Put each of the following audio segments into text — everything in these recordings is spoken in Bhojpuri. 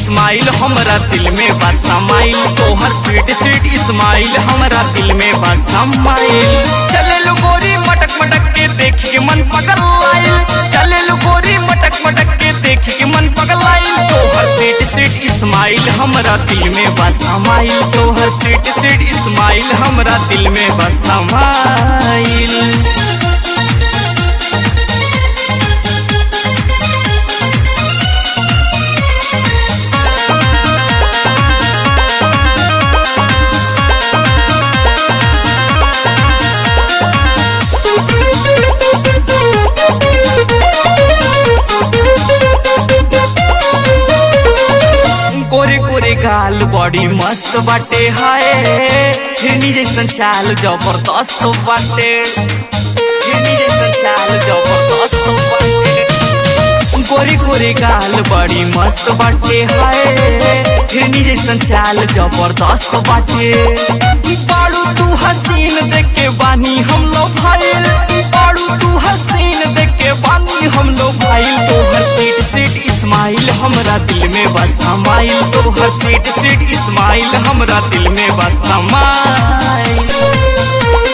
इस्माइल हमरा दिल में बा समाइल तोहर स्वीट स्वीट इस्माइल हमरा दिल में बा समाइल चले लो गोरी मटक मटक के देख के मन पगल आइल चले लो गोरी मटक मटक के देख के मन पगल आइल तोहर स्वीट स्वीट इस्माइल हमरा दिल में बा समाइल तोहर स्वीट स्वीट इस्माइल हमरा दिल में बा समाइल गोरे गोरे गाल बड़ी मस्त बाटे हाय हिरनी जैसन चाल जबरदस्त बाटे हिरनी जैसन चाल जबरदस्त बाटे गोरे गोरे गाल बड़ी मस्त बाटे हाय हिरनी जैसन चाल जबरदस्त बाटे बाड़ू तू हसीन देख के बानी हम लोग भाईल बाड़ू तू हसीन देख के बानी हम लोग भाईल तोहर सीट सीट इस्माइल हमरा दिल में बस समाइल तोहर सीट सीट इस्माइल हमरा दिल में बस समाइल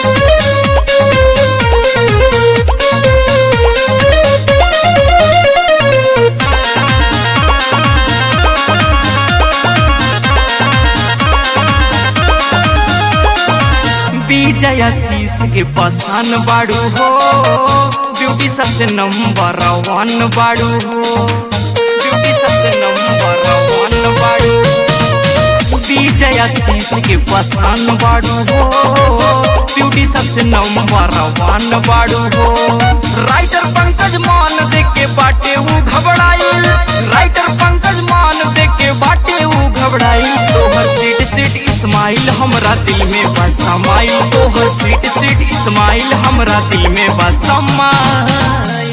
विजय शीश के पसान बाड़ू हो ब्यूटी सबसे नंबर वन बाड़ू हो ब्यूटी सबसे नंबर वन बाड़ू विजय शीश के पसान बाड़ू हो ब्यूटी सबसे नंबर वन बाड़ू हो राइटर पंकज मान देख के बाटे ऊ घबराइल राइटर पंकज मान देख के बाटे ऊ घबराइल तोहर सीट सीट इस्माइल हमरा दिल में बस समाइल तोहर सीट सीट इस्माइल हमरा दिल में बस समाइल